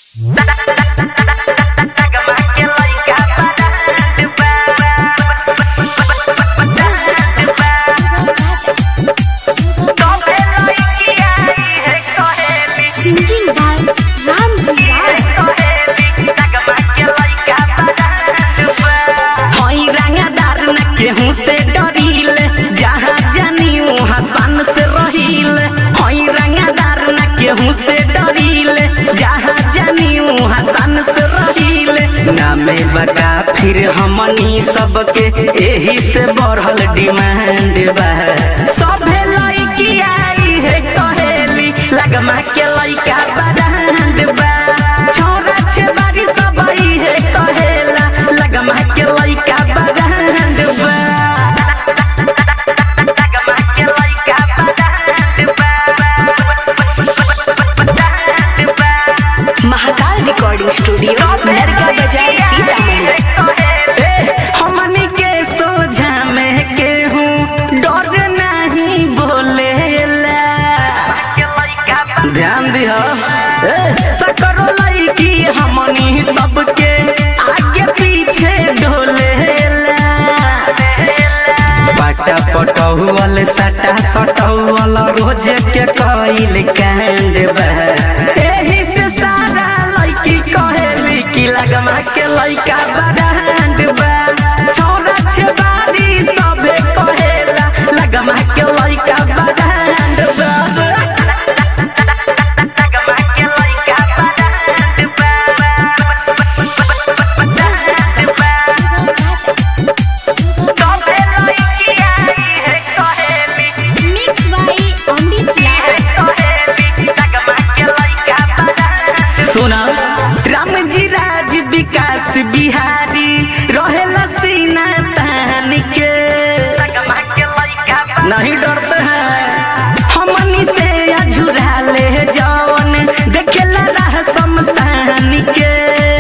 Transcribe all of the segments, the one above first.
Singing by Ramji Rao. हई रंगदार न केहू से डरीले जहाँ जानी वहाँ सन से रहीले हई रंगदार न केहू से डरीले जहाँ जानी वहाँ सन से रहीले नामे बता फिर हमनी सबके एही से बढ़ल डिमांड बा सभे लड़की आई है कहेली लगमा के लइका बरांड बा छोरा छेबारी सब आई है कहेला लगमा के लइका बरांड बा लगमा के लइका बरांड बा महाकाल रिकॉर्डिंग स्टूडियो नरगा बाजार सीतामढ़ी ए, हमनी के सोझा में केहू डर नहीं बोलेला ध्यान दिह सकरो लईकी हमनी सबके आगे पीछे डोलेला पाटा पटौल सटा सटौल रोज के कइल कांड बा एही से सारा लईकी कहेली कि लगमा के लइका बरांड बा छोरा छेबारी सबे कहेला लगमा के लइका बरांड बा लगमा के लइका बरांड सबे लईकी आई है कहेली Mix by Omnis सुना राम जी राज विकास बिहारी रहेला सीना तान के नहीं डरते हैं हमनी से अझुरा ले जवन देखेला राह शमशान के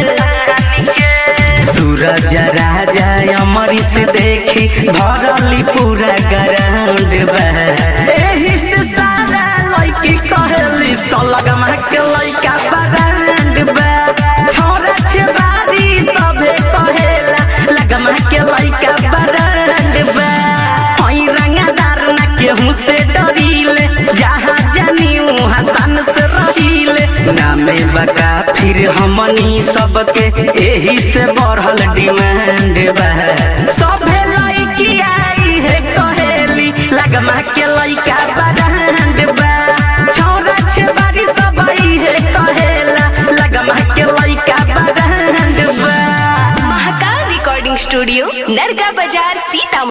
सूरज राजा अमरी से देखी भरली पूरा ग्राउंड बा एही से सारा लड़की कहेली सलगमा के लइका बरांड बा छोरा छेबारी सबे कहेला लगमा के लइका बरांड बा हई रंगदार न केहू से डरीले जहाँ जानी वहाँ सन से रहीले नामे बता फिर हमनी सबके एही से बढ़ल डिमांड बा सभे लड़की आई है कहेली लगमा के लइका बरांड बा छोरा छेबारी सब आई है कहेला लगमा के लइका बरांड बा महाकाल रिकॉर्डिंग स्टूडियो नरगा बाजार सीतामढ़ी